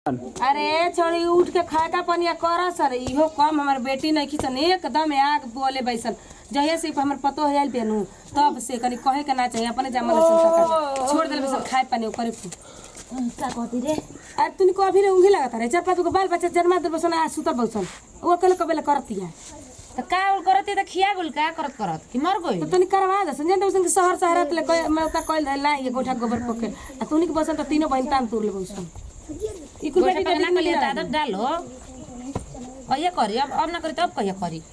अरे छोड़ी उठ के खाए का पनिया कर सर इहो कम हमर बेटी नहीं खींचन एकदम आग बोले बैसन जहिया से हमर पतो हो जाइल बेनू तब से कनी कहे के ना चाहिए अपने जमल सन छोड़ देले बैसन खाए पानी ओकरे फू का कहती रे अरे तूने को अभी ऊँघी लगता रहे चार पाँच गो बाल बच्चा जन्मा दे बैसन आ सुतर बैसन वो कल कबेले करतिया त का उल करती त खिया गुल का करत करत कि मर गई तो तनी करवा दे संजय बैसन के शहर शहर तले कोई मैं ओका कोई ना ये गोठा गोबर पोके आ तूनी के बसन त तीनों बहन तान तोड़ ले बैसन ई कुल बेटी गोटा बेटी ना कलिया दादा डालो कहिया करी अब अब ना करी तब कहिया करी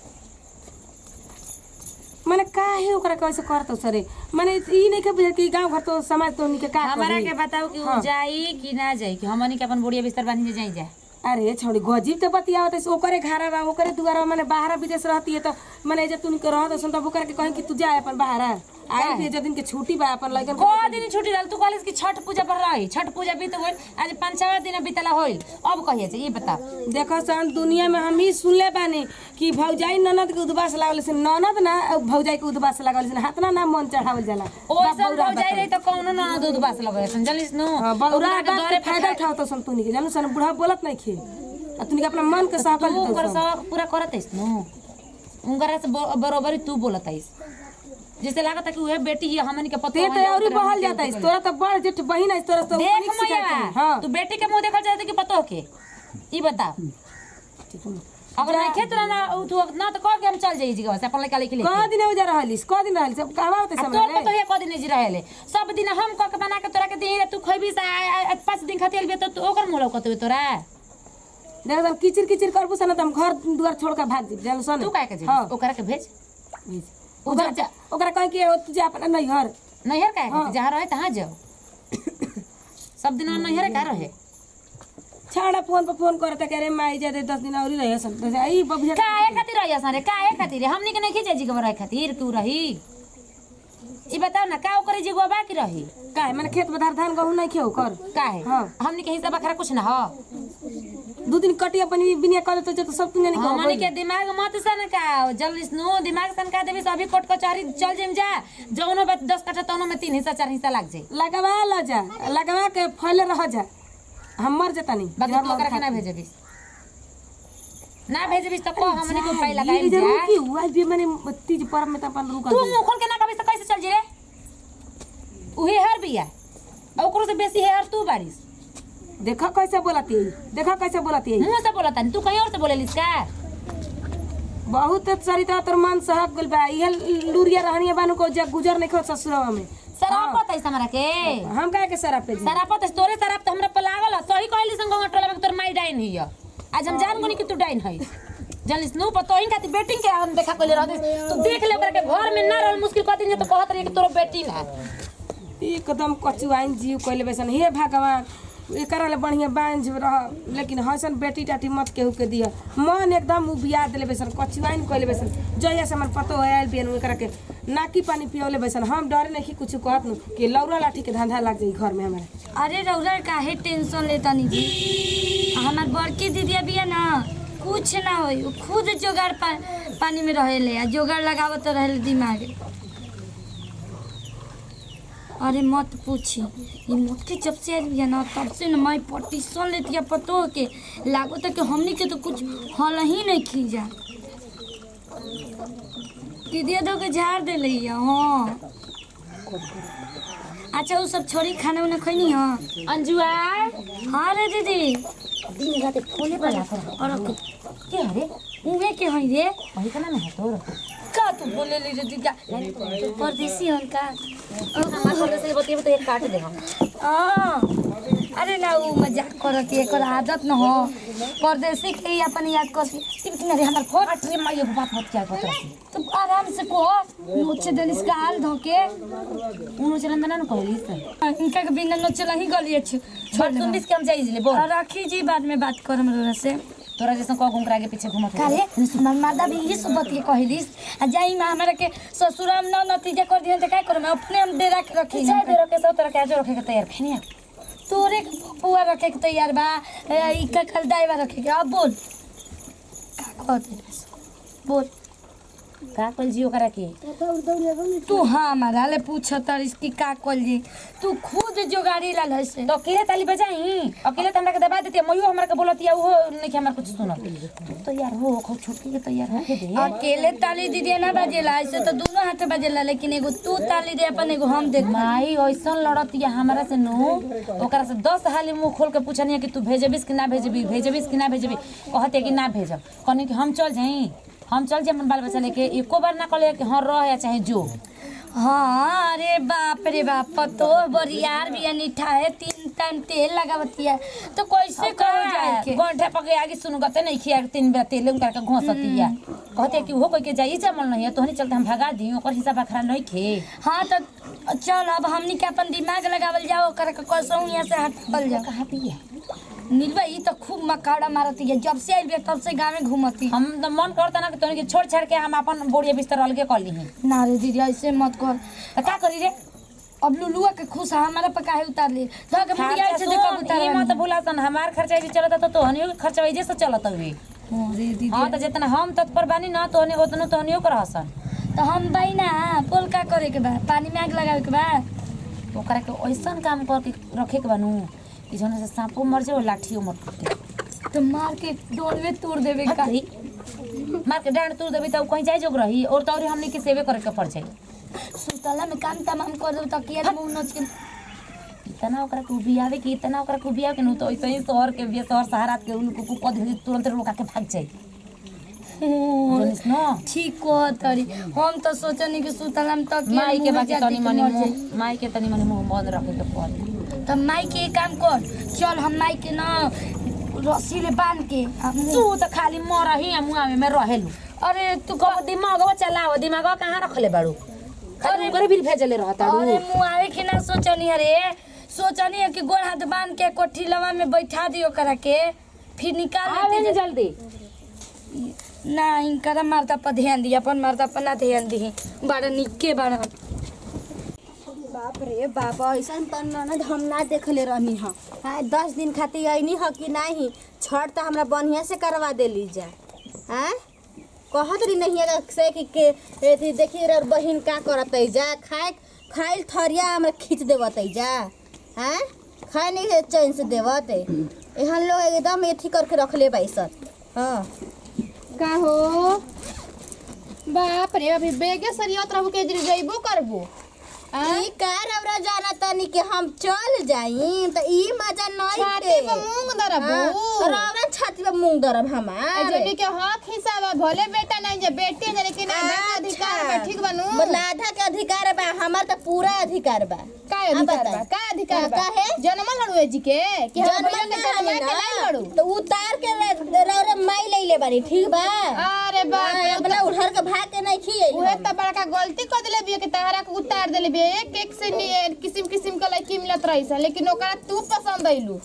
माने काहे ओकरा कैसे करतो सरे माने ई नहीं के बुझे कि गांव घर तो समाज तो उनके का हमारा करी? के बताओ कि उ जाई कि ना जाई कि हमनी के अपन बुढ़िया बिस्तर बांधी के जाई जा अरे छोड़ी गजीब तो बतियावत है ओकरे घर बा ओकरे दुआरा माने बाहर विदेश रहती है तो माने जे तू रहत सुन तब ओकरा के कहीं कि तू जा अपन बाहर आए भी जे दिन के छुट्टी बा अपन लइकन को दिन छुट्टी रहल तू कॉलेज की छठ पूजा पर रही छठ पूजा बीत गइल आज पाँच छह दिन बीतला होइल अब कहिया से ये बता देखो सन दुनिया में हम ही सुनले बानी कि भौजाई ननद के उदबास लागल से ननद ना भौजाई के उदबास लागल से हाथ ना ना मन चढ़ावल जाला ओइसन हो जाई रही त कौनो ना दूध बास लगे समझलिस नु हां बौरा ओकरा के बात दरे के फायदा उठाओ तो सन तूनी के जानू सन बुढ़ा बोलत नहीं खे आ तूनी के अपना मन के सहकल तू देतो ओकर सन। सब पूरा करत हइस नु उनकरा से ब- बरोबर ही तू बोलत हइस जैसे लागत है कि उहे बेटी ही हमनी के पतो ते तो औरी बहल जाता है तोरा तो बड़ जेठ बहिन है तोरा तो देख ऊपर मैया सिखाती। हाँ तू बेटी के मुंह देखल चाहते कि पतो के ई बता अगर नहीं खेत ना उ तू ना तो कह के हम चल जाई जगह से अपन लड़का लेके ले कह दिन उजा रहलिस कह दिन रहलिस अब कहवा होते अब समय तोर रे? पतो है कह दिन जी रहेले सब दिन हम कह के बना के तोरा के दी तू खइबी से आ- आ- पाँच दिन खातिर भी तो तू ओकर मुंह लौकत हुए तोरा देख हम किचिर किचिर करबू सन त हम घर दुआर छोड़ के भाग जाब जानू सन तू काहे के जी हाँ ओकरा के भेज भेज। उ ओकरा जा- ओकरा कह के ओ तुझे अपना नहीं घर नैहर काहे के जहाँ रहे तहाँ जाओ सब दिन नैहर का रहे छाड़ा फोन पर फोन करता के रे माई जा दे 10 दिन औरी रहे सन तो आई बबुआ काहे खातिर रही सारे काहे खातिर हमनी के नहीं खींचे जी के रहे खातिर तू रही ई बताओ ना का ओकरे जी गोबा की रही काहे माने खेत बधार धान गहूं नहीं खेओ कर काहे हाँ। हमनी के हिसाब खरा कुछ ना हो दू दिन कटिया पनि बिनिया कर तो जो तो सब तुने नहीं हमनी के दिमाग मत सन का जल्दी नो दिमाग सन का देबी सभी कोट कचहरी चल जेम जा जौनो बा दस कट्ठा तौनो में तीन हिस्सा चार हिस्सा लाग जाई लगवा ल जा लगवा के फैले रह जा हम मर जता नहीं बाकी तू ओकरा के ना भेजबिस ना भेजबिस तो को हमनी को पाई लगाई इधर जा रुकी हुआ भी माने तीज पर्व में त अपन रुका तू मुंह खोल के ना कबिस तो कैसे चल जी रे उहे हर बिया और ओकरो से बेसी है हर तू बारिश देखा कैसे बोलती है देखा कैसे बोलती है मुंह से बोलता नहीं तू कहीं और से बोलेलिस का बहुत सरिता तोर मन सहक गइल बा इहे लुरिया रहनिया बानु को जब गुजर नहीं खो ससुरवा में शराब है हमरा के हम काहे के सराप पे जी शराब है तोरे शराब तो हमरा पे लागल है। सही कहली संग टोला में तोर माई डाइन हिय आज हम जान गुनी कि तू डाइन है जलिस नु पतो ही खातिर बेटिंग के हम देखा कोले रहते तू देख ले ओकरा के घर में ना रहल मुश्किल कर दिन तो कहत रही कि तोर बेटी ना एकदम कचुआइन जीव कइले बेसन हे भगवान एकरा ले बढ़िया बांझ रह लेकिन हसन बेटी टाटी मत केहू के दिया मन एकदम उबिया देले बेसन कचुआइन कइले बेसन जहिया से हमर पतो आयल बियन एकरा के नाकी पानी पियौले बेसन हम डरे नहीं कुछ कहत नु कि लौरा लाठी के धंधा लग जाई घर में हमारे अरे रौरा काहे टेंशन लेता नहीं जी हमार बड़की दीदिया बिया ना कुछ ना होई उ खुद जोगाड़ पा, पानी में रहेले आ जोगाड़ लगावत रहेले दिमाग अरे मत पूछी ये मोटकी जब से आइल बिया ना तब से ना मैं पटीशन लेती पतो के लागो तो कि हमनी के तो कुछ हल ही नहीं खींचा दीदिया दो के झाड़ दे लिया हाँ अच्छा वो सब छोड़ी खाना उना खैनी हाँ अंजुआ हाँ रे दीदी दिन रात फोने पर लागल और के हरे उहे के हई रे वही का ना है तोर का तू बोले ली रे दीदा परदेसी हन का हमार बोले से बतिए तो एक काट दे हम हाँ अरे ना वो मजाक करत है एकर आदत न हो परदेसी के ही अपन याद कर टिप किना रे हमर फोन अरे माई एगो बात मत क्या कहत रही तू आराम से को मुझसे दलिस का हाल धोके उनो चलन ना न कहलिस इनका के बिना न चला ही गली अच्छे छोड़ तुम बीस के हम जाई ले बोल और राखी जी बाद में बात करम रे से तोरा जैसा कौ घूम आगे पीछे घूमत काले हमर मादा भी ये सब बतिए कहलिस आ जाई में हमरा के ससुराम न नतीजा कर दिहन त का करम अपने हम डेरा के रखी चाहे दे रखे सब तरह के आजो रखे के तैयार फेनिया तोरे के पुआ रखे के तैयार बा ए, ई का कल दाइवा रखे के अब बोल का कहते बोल का कल जी ओकरा के तू हाँ हमारा ले पूछ तरिस की का कल जी तू खुद जोगाड़ी लाल है से तो अकेले ताली बजाई अकेले तो हमरा के दबा देती मयो हमरा के बोलती वो नहीं कि हमरा कुछ सुनत तू तो यार हो खूब छोटकी के तैयार होके दे अकेले ताली दीदी ना बजेला ऐसे तो दोनों हाथ बजेला लेकिन एगो तू ताली दे अपन एगो हम देख माई ऐसन लड़तिया हमरा से नो ओकरा से दस हाली मुंह खोल के पूछनिया कि तू भेजबिस कि ना भेजबी भेजबिस कि ना भेजबी कहते कि ना भेजब कहनी कि हम चल जाई हम चल जाए अपन बाल बच्चा लेके एको बार ना कहले कि हाँ रह या चाहे जो हाँ अरे बाप रे बाप पतो बरियार भी निठा है तीन टाइम तेल लगावतिया तो कैसे करो जाए के गोंठा पके आगे सुनु गते नहीं खिया तीन बेर तेल उनका के घोसतिया कहते कि वो कोई के जाई जमल नहीं है तोहनी चलते हम भगा दी ओकर हिसाब अखरा नहीं खे हाँ तो चल अब हमनी के अपन दिमाग लगावल जाओ कर के कसौ यहाँ से हटल जाओ कहाँ पिया नीलवा ई तो खूब मकाड़ा मारती है जब से आई बिया तब से गाँव में घूमती हम तो मन करता ना कि तोहनी के छोड़ छाड़ के हम अपन बोरिया बिस्तर अलगे कर ली हैं ना रे दीदी ऐसे मत कर तो का करी रे अब लुलुआ के खुश है हमारा पे काहे उतार ली तो के मुड़िया खर्चा से देखो सुन, उतार ई मत भूला सन हमार खर्चा जे चलता तो तोहनियो के खर्चा वही से चलत हुए अरे दीदी हाँ तो जितना हम तत्पर बानी ना तोहनी उतना तोहनियो कर हसन तो हम भाई ना बोल का करे के बा पानी में आग लगावे के बा ओकरा के ऐसन काम कर के रखे के बनू कि जौन से सांपो मर जाए लाठियो मर टूटे तो मार के डोल में तोड़ देवे का कही मार के डांड तोड़ देबी तब कहीं जाए जोग रही और तौरी हमनी के सेवे करे के पड़ जाए सुतला में काम तमाम कर दो तकिया मुंह नोच के इतना ओकरा के उबियावे कि इतना ओकरा के उबियावे के नु तो ऐसे ही शहर के बिया शहर सहारा के उनको को कद तुरंत लोग के भाग जाए जोनिस न ठीक को तरी हम तो सोचनी कि सुतला में तकिया माई के मुंह बाकी जाति तनी के मनी मर जाई। मुंह माई के तनी मनी मुंह बंद रखे के पड़ तो माई के एक काम कर चल हम माई के ना रस्सी ले बांध के आ मुंह- तू तो खाली मर ही मुआ में मैं रहेलू अरे तू कब दिमाग चलाओ दिमाग कहाँ रखले बाड़ू अरे ओकरे भी भेजले रहता अरे मुँह आवे के ना सोचनी अरे सोचनी है कि गोड़ हाथ बांध के कोठी लवा में बैठा दियो करा के फिर निकाल आवे लेते जे जल्दी ना इनकरा मारता पर ध्यान दी अपन मारता पर ना ध्यान दी बड़ा निके बड़ा बाप रे बाप ऐसन त ननद हम ना देखले रहनी ह हाँ दस दिन खातिर अइनी ह कि नाही छठ त हमरा बढ़िया से करवा देली जा हाँ कहत रही नहीं है से कि के एथी देखी रे बहिन का करत जा खाए खाइल थरिया हमरा खींच देवत जा हाँ खाए नहीं है चैन से देवत एहन लोग एकदम एथी करके रखले बाइसन हाँ का हो बाप रे अभी बेगे सरियत रहू के जइबो करबो ई का रौरा जाना तनी कि हम चल जाई त ई मजा नहीं छाती पे मूंग दरबो रौरा छाती पे मूंग दरब हमार जोनी के हक हिसाब है, भले बेटा नहीं जे बेटी है लेकिन आधा के अधिकार बा ठीक बनू मतलब आधा के अधिकार बा हमार त पूरा अधिकार बा का अब अधिकार बताई। बा का अधिकार बा का है? जन्मल लड़ुए जी के कि हम जन्म भैया के ना जन्मा है के नहीं ना, लड़ू तो उतार के रे- रौरा माई ले ले बानी ठीक बा अरे बाप रे हाँ, अपना उधर के भाग के नहीं खिए उहे त बड़का गलती कर देले बिया कि तहरा के उतार देले बिया एक एक से नि- किसिम किसिम के लड़की मिलत रही सन लेकिन ओकरा तू पसंद आइलू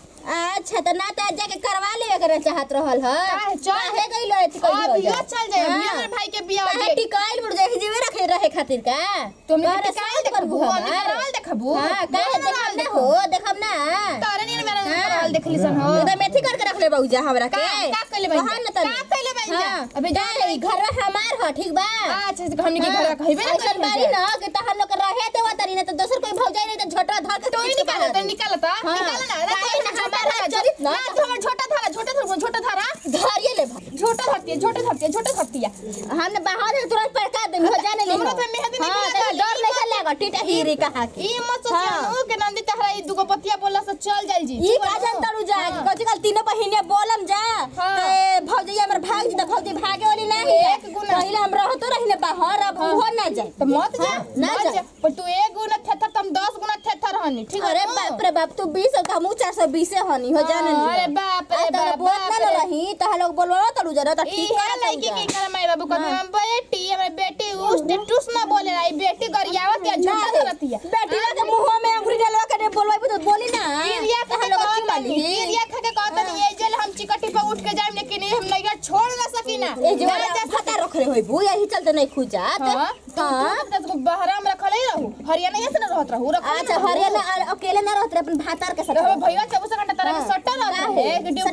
अच्छा त ना त जाके करवा ले अगर चाहत रहल ह काहे चल? काहे गइल है इतनी अब कइल यो हो चल जाए हाँ। अभी हमर भाई के बियाह काहे टिकाइल बुढ़ जाए जीवे रखे रहे खातिर का तुमने काहे के साथ देखबू करबू हम हमार? कराल देखबू हाँ काहे देखब ना हो देखब ना तारे नहीं मेरा हाँ। कराल देखली सन हो एकदम मेथी करके रख ले बउजा हमरा के का- का कइले बाई कहा जा? न तनी का कइले बाई जा? हाँ। अबे जा का है, घर हमार ह ठीक बा अच्छा से हमनी के घर कहबे ना ऐसन बारी न कि तहर लोग के रहे देवा तरी न त दोसर कोई भौजाई नहीं त झोटा धर के तो ही खींच के निकाल बाहर तो निकाल ता हाँ। निकाल ना काहे ना हमार हाथ चरित ना? ना हमर छोटा थारा छोटा थारा छोटा थारा धरिए ले भाई छोटा धरती है छोटा धरती है छोटा धरती है हमने बाहर से तुरंत पड़का दे हो जाने ले हमरो पे मेहंदी नहीं हां लगा तो ली। डर नहीं लगा टीटा हीरे कहा के ई मत हाँ। सोचियो के नंदी तहरा ई दुगो पतिया बोला से चल जाई जी ई का जन तड़ू जा कथि कल तीनों बहिने बोलम जा हाँ। ते भौजी हमर भाग जी त भौजी भागे वाली नहीं एक गुना। पहले हम रहतो रहिने बाहर अब उहो ना जाए तो मत जा हाँ, ना मत जा। पर तू एक गुना थेथर तुम 10 गुना थेथर हनी ठीक है अरे ना? बाप रे बाप तू 20 और हमू 420 हनी हो जाने हाँ, अरे बाप रे बाप, बोल बाप ना रे। रही त लोग बोलवा तड़ू जा त ई ठीक है कर लड़की की कर मैं बाबू कहते हम बेटी हमारी बेटी उस टूस ना बोले रही बेटी गरियावत या झूठा करती है बेटी के मुंह में अंगुरी डालवा के बोलवाई तो बोली ना गिरिया खा के लोग की कहता माली गिरिया खा के कहता नहीं ये जेल हम चिकटी पे उठ के जाए लेकिन ये हम नैया छोड़ ना सकी ना ए जो ना जा फटा रख रहे होई बू यही चलते नहीं खुजात हां हाँ। तो तू बहरा में रखले ही रहू हरियाणा से ना रहत रहू रख अच्छा हरियाणा आ- अकेले ना रहत रहे अपन भातार के साथ तो हम भैया 24 घंटा तरह के हाँ। सट्टा रहता काहे? है कि ड्यूटी सड़क जात ना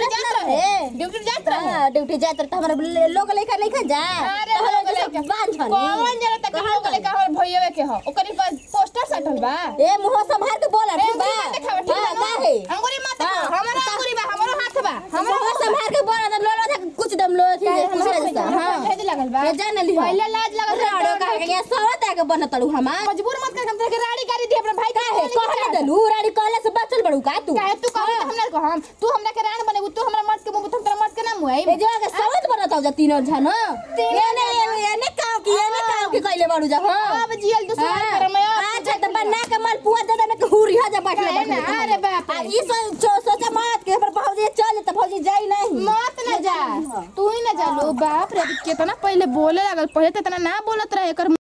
रहे ड्यूटी जात रहे हाँ, ड्यूटी जात रहे तो हमारे ले- लोग लेकर नहीं खा जा अरे तो हमारे लोग जैसे लेके- बांझ कौन हनी। जरा तक कहाँ लोग लेके हमर भइयवे के हो ओकरी पर पोस्टर सटल बा ए मुंह संभाल के बोला ठीक बा अंगुरी मत देखावे, ठीक हाँ, बा ना? काहे? अंगुरी मत हाँ, देखावे, हमारा अंगुरी बा हमरो हाथ बा हमरा मुंह संभाल के बोला तो लोलो था कुछ दम लो थी दूसरे जैसा हाँ भेज लगल बा ये जान ली पहले लाज लगल रहे, राड़ो डर का के सवत आके बनत तड़ू हमार मजबूर मत कर हम तेरे के राड़ी गाड़ी दी अपना भाई काहे कहले दलू रानी कहले से बचल बड़ू का तू काहे तू कहत हमरा को हम तू हमरा के राण बनेबू तू हमरा मर्द के मुंह तुम तेरा मर्द के नाम हुई ए जो के सवत बनत हो जा तीनों जन ये ने ये ने काव की ये ने काव की कहले बड़ू जा हां अब जियल तू सुहाग कर मैं अच्छा त बना के माल पुआ दे दे के हुरी जा बैठले काहे ना? बैठले अरे बाप रे। आ ई सो सो- सोचा मत के पर भौजी चल त भौजी जाई नहीं मत न जा तू ही न जा लो बाप रे कितना पहले बोले लागल पहले तो इतना ना बोलत रहे एकर